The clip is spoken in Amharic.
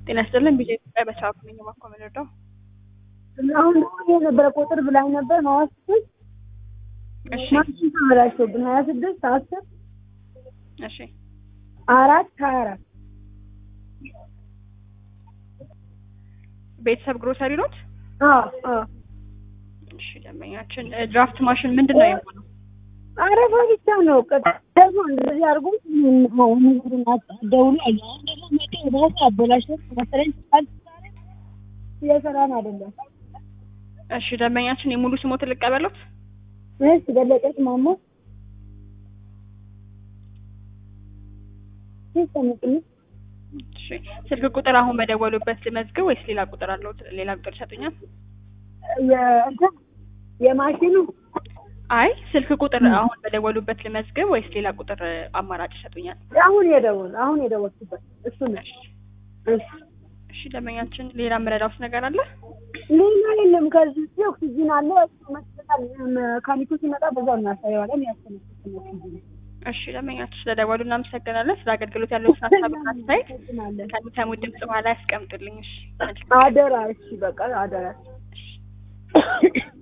ጤና ይስጥልን ቢዜ ኢትዮጵያ በሰዓቱ ነኝ እባክዎ የምንረዳው አሁን ደግሞ የነበረ ቁጥር ብላኝ ነበር ሀያ ስድስት እሺ ማሽን ተበላሽቶብን ሀያ ስድስት አስር እሺ አራት ሀያ አራት ቤተሰብ ግሮሰሪ ኖት አዎ አዎ እሺ ደንበኛችን እ ድራፍት ማሽን ምንድን ነው የሆነው አረፋ ብቻ ነው ቀጥ- ደግሞ እንደዚህ አድርጎ ንግሩን ደውሎ አለ አሁን ደግሞ መጤ ራሱ አበላሽቶ መሰለኝ ካልተሳረ እየሰራን አይደለም እሺ ደንበኛችን የሙሉ ስሞትን ልቀበሉት እሺ ገለጸች ማሞ ሲስተምቅኝ እሺ ስልክ ቁጥር አሁን በደወሉበት ልመዝግብ ወይስ ሌላ ቁጥር አለው ሌላ ቁጥር ይሰጡኛል የእንትን የማሽኑ አይ ስልክ ቁጥር አሁን በደወሉበት ልመዝግብ ወይስ ሌላ ቁጥር እ አማራጭ ይሰጡኛል አሁን የደወል አሁን የደወልኩበት እሱ ነው እሺ እሺ እሺ ደንበኛችን ሌላ የምረዳውት ነገር አለ ሌላ የለም ከዚህ ውጭ ኦክሲጂን አለ መስጠታል መካኒኩ ሲመጣ በዛው እናሳየዋለን ያስተነፍስ ኦክሲጂን እሺ ደንበኛችን ስለደወሉ እናመሰግናለን ስለ አገልግሎት ያለውን ሀሳብና አስተያየት ከሚሰሙት ድምጽ በኋላ ያስቀምጡልኝ እሺ መልካም አደራ እሺ በቃ አደራ